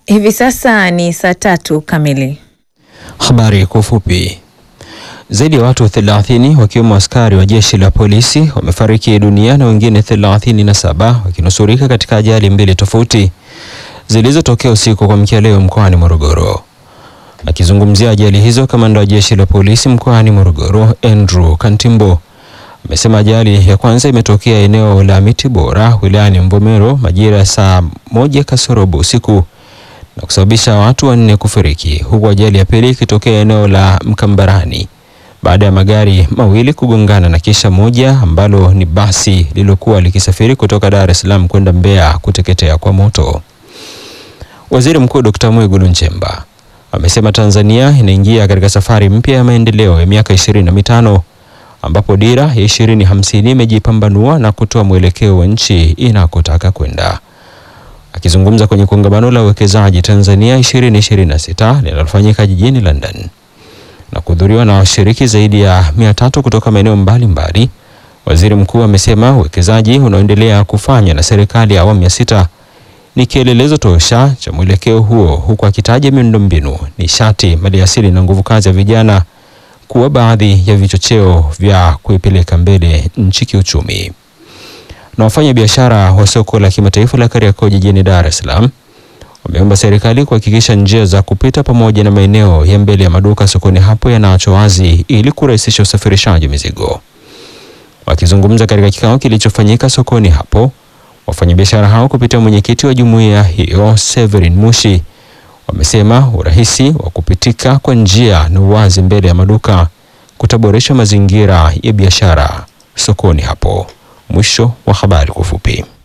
Hivi sasa ni saa tatu kamili. Habari kwa ufupi. Zaidi ya watu 30 wakiwemo askari wa jeshi la polisi wamefariki dunia na wengine 37 wakinusurika katika ajali mbili tofauti zilizotokea usiku kwa mkia leo mkoani Morogoro. Akizungumzia ajali hizo, kamanda wa jeshi la polisi mkoani Morogoro Andrew Kantimbo amesema ajali ya kwanza imetokea eneo la Miti Bora wilayani Mvomero majira ya saa moja kasorobo usiku na kusababisha watu wanne kufariki huku ajali ya pili ikitokea eneo la Mkambarani baada ya magari mawili kugongana na kisha moja ambalo ni basi lililokuwa likisafiri kutoka Dar es Salaam kwenda Mbeya kuteketea kwa moto. Waziri Mkuu Dr. Mwigulu Nchemba amesema Tanzania inaingia katika safari mpya ya maendeleo ya miaka ishirini na mitano ambapo dira ya ishirini hamsini imejipambanua na kutoa mwelekeo wa nchi inakotaka kwenda. Akizungumza kwenye kongamano la uwekezaji Tanzania 2026 linalofanyika jijini London na kuhudhuriwa na washiriki zaidi ya mia tatu kutoka maeneo mbalimbali, waziri mkuu amesema uwekezaji unaoendelea kufanywa na serikali ya awamu ya sita ni kielelezo tosha cha mwelekeo huo, huku akitaja miundombinu, nishati, maliasili na nguvu kazi ya vijana kuwa baadhi ya vichocheo vya kuipeleka mbele nchi kiuchumi na wafanya biashara wa soko la kimataifa la Kariakoo jijini Dar es Salaam wameomba serikali kuhakikisha njia za kupita pamoja na maeneo ya mbele ya maduka sokoni hapo yanaachwa wazi ili kurahisisha usafirishaji mizigo. Wakizungumza katika kikao kilichofanyika sokoni hapo, wafanyabiashara hao kupitia mwenyekiti wa jumuiya hiyo Severin Mushi wamesema urahisi wa kupitika kwa njia na uwazi mbele ya maduka kutaboresha mazingira ya biashara sokoni hapo. Mwisho wa habari kwa ufupi.